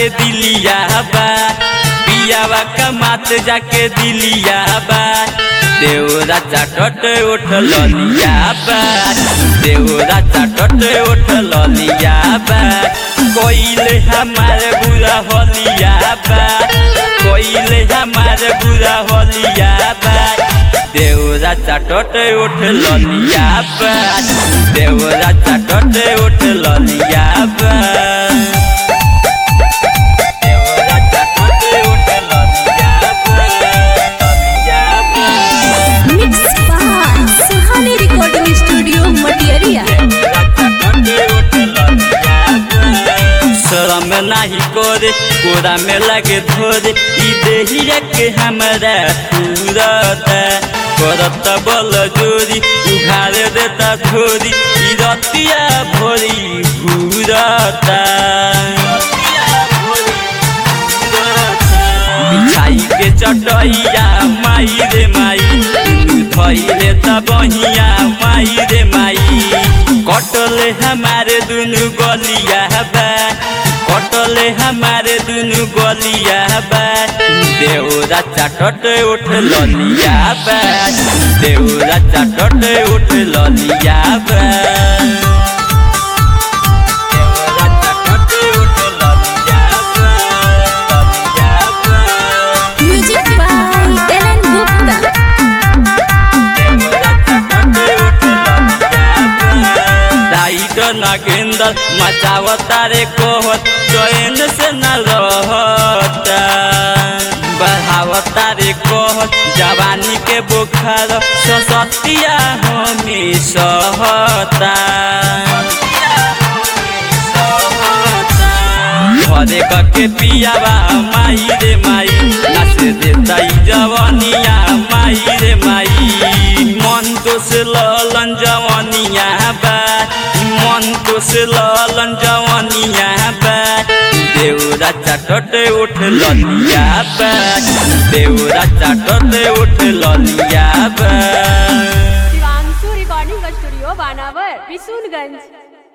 जाके दिलिया बा पियावा कमात जाके दिलिया बा देवरा चाटट उठ लिया बा देवरा चाटट उठ लिया बा कोइले हमारे बुरा होलिया बा कोइले हमारे बुरा होलिया बा देवरा चाटट उठ लिया बा देवरा चाटट उठ लिया बा देवरा चाटट उठ लिया बा लिया बा Mixed by Suhani Recording Studio, Matiaria. शरम नाही करे कोरा में लगे धोरे ई देहिया के हमरा तुरता करत बल जोरी उघार देता धोरी ई रतिया भोरी घूरता बिछाई के चटैया माई रे माई धैले त बहिया माई रे माई कटले हमारे दुनु गलिया बा कटले हमारे दुनु गलिया बा देवरा चाटट उठ ललिया बा देवरा चाटट उठ ललिया बा देवरा चाटट उठ ललिया बा ललिया बा Music by Ellen Gupta. Writer Nagender मचावता रे कोहत चैन से न रहता बढ़ावता रे कोहत जवानी के बुखार ससतिया हमें सहता घरे कके पियावा माई रे माई नाच देता ई जवनिया माई रे माई मन तो से ललन जवनिया बा मन तो से ललन जवनिया बा देवरा चाटट उठ ललिया बा देवरा चाटट उठ ललिया बा शिवांशु रिकॉर्डिंग स्टूडियो बानावर बिशुनगंज